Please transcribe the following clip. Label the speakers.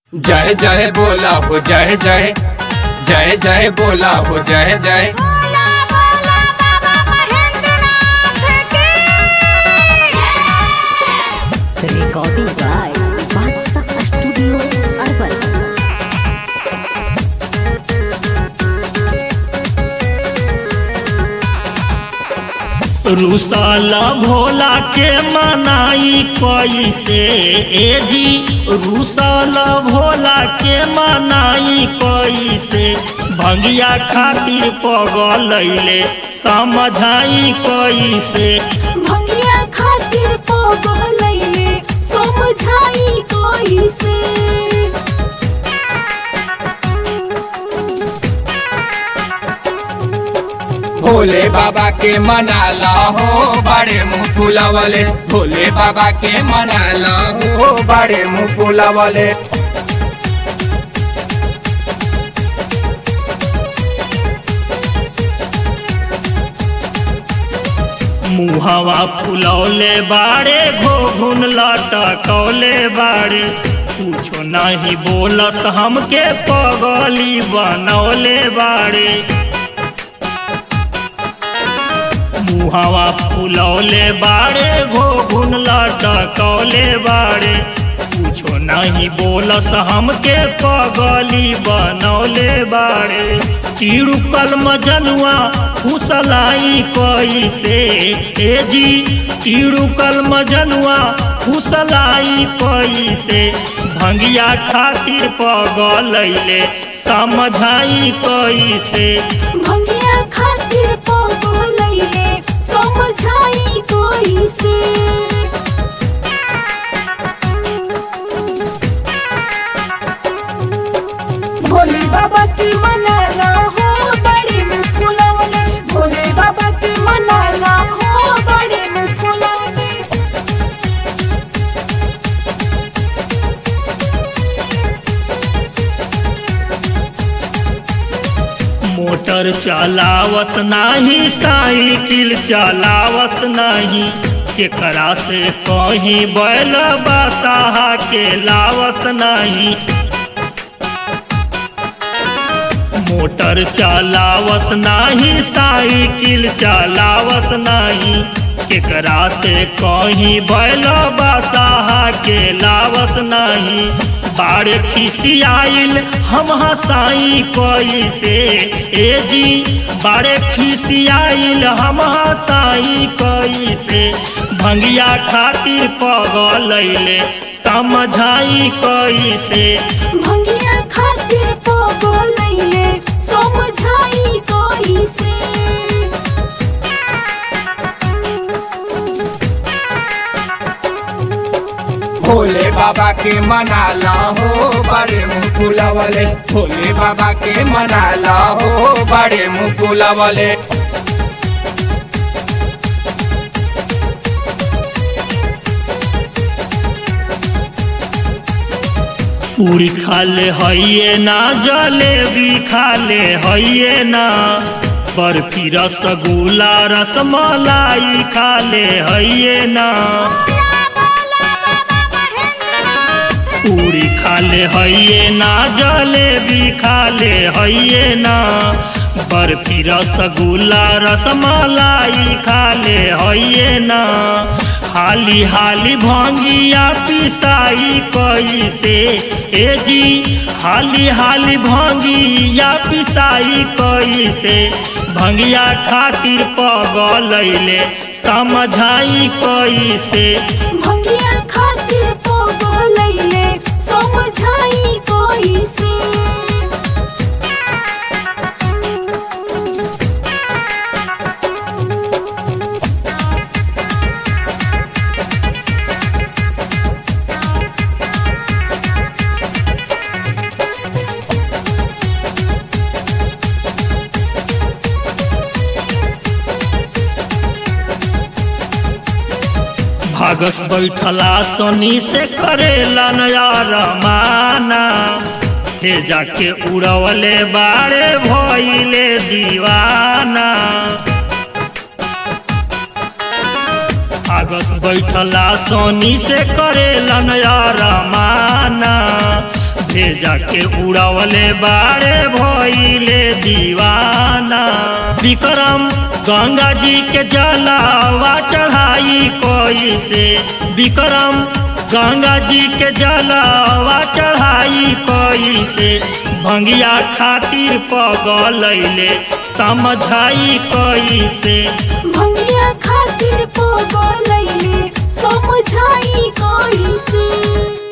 Speaker 1: जय जय बोला हो जय जय जय जय बोला हो जय जय
Speaker 2: बोला बोला बाबा महेंद्रनाथ की
Speaker 3: Recording by Badshah Studio Urban.
Speaker 4: रुसाला Bhola के मनाई कैसे ए जी रुसाला भोला के मनाई कैसे भंगिया खातिर पगलैले समझाई कैसे
Speaker 2: भंगिया खातिर पगलैले समझाई कोई से
Speaker 1: भोले बाबा के मनाला हो बड़े मुंह फुलावले भोले बाबा के मनाला हो बड़े मुंह फुलावले
Speaker 4: मुहवा फुलौले बाड़े घोघुन लटकौले बाड़े कुछो नहीं बोलत हमके पगली बनौले बाड़े मुहवा फुलौले बाड़े घोघुन लटकौले बाड़े कुछो नहीं बोलस हमके पगली बनौले बाड़े चिड़ुकल मजनुआ फुसलाई कैसे ए जी चिड़ुकल मजनुआ फुसलाई कैसे भंगिया खातिर पगलैले समझाई कैसे
Speaker 2: भंगिया खातिर पगलैले समझाई कोई से भोले बाबा की मनाना हो बड़े में फुलावले भोले बाबा की मनाना हो बड़े में फुलावले
Speaker 4: मोटर चलावत नाही साइकिल चलावत नहीं केकरा से कहीं बैल बताहा के लावत नहीं मोटर चलावत नाही साइकिल चलावत नहीं केकरा से कहीं बैल बताहा के लावत नहीं बाड़े खिसियाइल हम हसाई कैसे ए जी बाड़े खिसियाइल हम हसाई कैसे भंगिया खातिर पगलैले समझाई कैसे
Speaker 2: भंगिया खातिर पगलैले समझाई कोई से
Speaker 1: भोले बाबा के मनाला हो बड़े मुंह फुलावले भोले बाबा के मनाला हो बड़े मुंह फुलावले
Speaker 4: पूरी खाले हइये ना जलेबी खाले हइये ना बर्फी रसगुल्ला रसमलाई खाले हइये ना पूरी खाले हइये ना जलेबी खाले हइये ना बर्फी रसगुल्ला रसमलाई खाले हइये ना हाली हाली भंगिया पिसाई कैसे ए जी हाली हाली भंगिया पिसाई कैसे भंगिया खातिर पगलैले समझाई कैसे
Speaker 2: भंगिया खातिर पगलैले समझाई कोई से
Speaker 4: भागस बैठला सोनी से करेला नया रमाना हे जाके उड़वले बारे भइले दीवाना भागस बैठला सोनी से करेला नया रमाना हे जाके उड़वले बाड़े भइले दीवाना विक्रम गंगा जी के जलावा चढ़ाई कोई से विक्रम गंगा जी के जलावा चढ़ाई कोई से भंगिया खातिर पगलैले समझाई कोई से
Speaker 2: भंगिया खातिर पोगो लैले समझाई कोई से